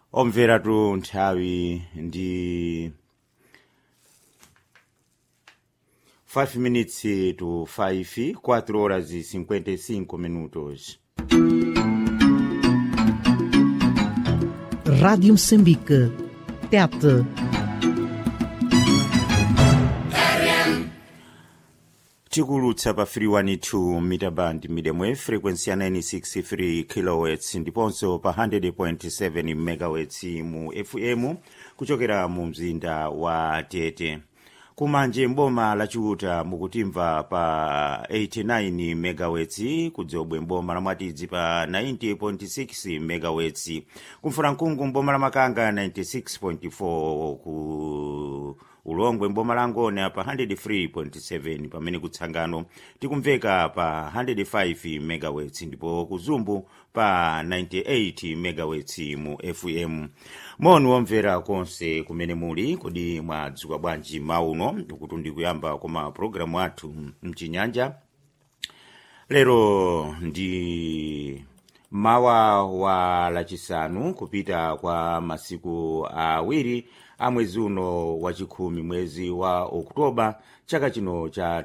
omveratu nthawi ndi 5 minutes to 5 4 horas e 55 minutos Rádio Moçambique. Tete. tikulutsa pa 312 mita band medium wave frequency ya 963 kHz ndiponso pa 100.7 MHz mu fm kuchokera mu mzinda wa tete kumanje mboma lachiuta mukutimva pa 89 MHz kudzobwe mboma la mwatidzi pa 90.6 MHz kumfulankungu mboma la makanga 96.4 ku ulongwe mboma la ngone pa 103.7 pamene kutsangano tikumveka pa 105 MHz ndipo kuzumbu pa 98 MHz mu fm moni womvera konse kumene muli kodi mwadzuka bwanji mauno kuti ndikuyamba koma programu athu mchinyanja lero ndi mawa wa lachisanu kupita kwa masiku awiri a mwezi uno wachikhumi mwezi wa oktoba chaka chino cha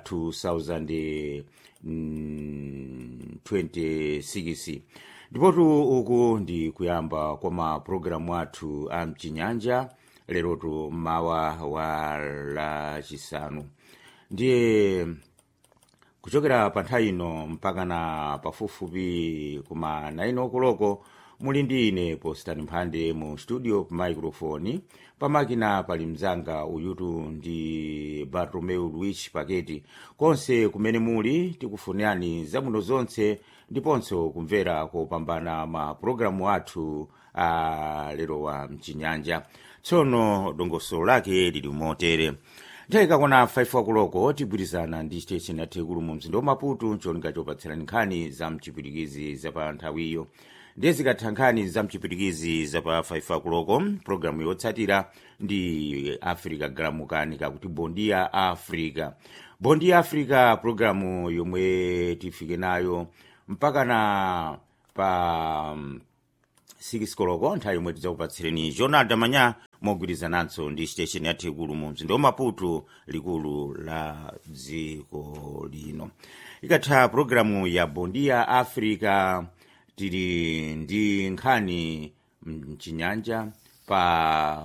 2026 ndipotu uku ndi kuyamba kwa mapulogalamu athu a mchinyanja lerotu mawa wa lachisanu ndiye kuchokera pa nthawi ino mpaka na pafupifupi kuma 9 okoloko muli ndi ine postani mphande mu studio pa microphone pamakina pali mzanga uyutu ndi bartomeu luis paketi konse kumene muli tikufunirani zabwino zonse ndiponso kumvera kopambana mapulogalamu athu a lero wa mchinyanja tsono dongosolo lake lili motere nthawi ikakwana 5 wakuloko tigwirizana ndi station ya tekulu mu mzinda wa maputo cholinga chopatserani nkhani za mchipwitikizi za pa nthawiyo ndiye zikatha nkhani za mchipwitikizi za pa 5 wakuloko programu yotsatira ndi africa galamukani kakuti bondia africa bondia africa programu yomwe tifike nayo mpaka na pa 6 koloko nthawi yomwe tidzakupatsireni jonald manya mogwirizananso ndi station ya tekulu mu mzinda wa maputo likulu la dziko lino ikatha programu ya bondia africa tili ndi nkhani mchinyanja pa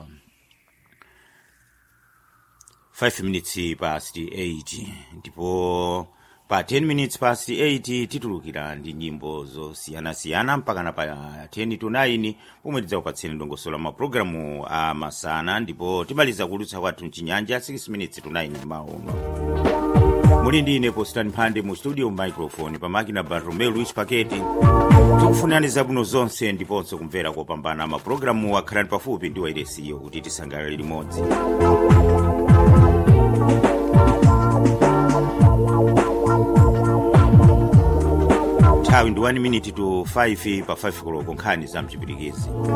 5 minutes past 8 ndipo pa 10 minutes past 8 titulukira ndi nyimbo zosiyanasiyana mpakana pa 10 to 9 pomwe tidzakupatseni ndongosola mapulogalamu a masana ndipo timaliza kulutsa kwathu mchinyanja 6 minutes to 9 mauno muli ndi ine postani mphande mu studio microphone pamakina bartomeu luis paketi tikufunirani zabwino zonse ndiponso kumvera kopambana mapulogalamu akhalani pafupi ndi wairesiyo kuti tisangalale limodzi nthawi ndi 1 minute to 5 pa 5 koloko nkhani za mchipwitikizi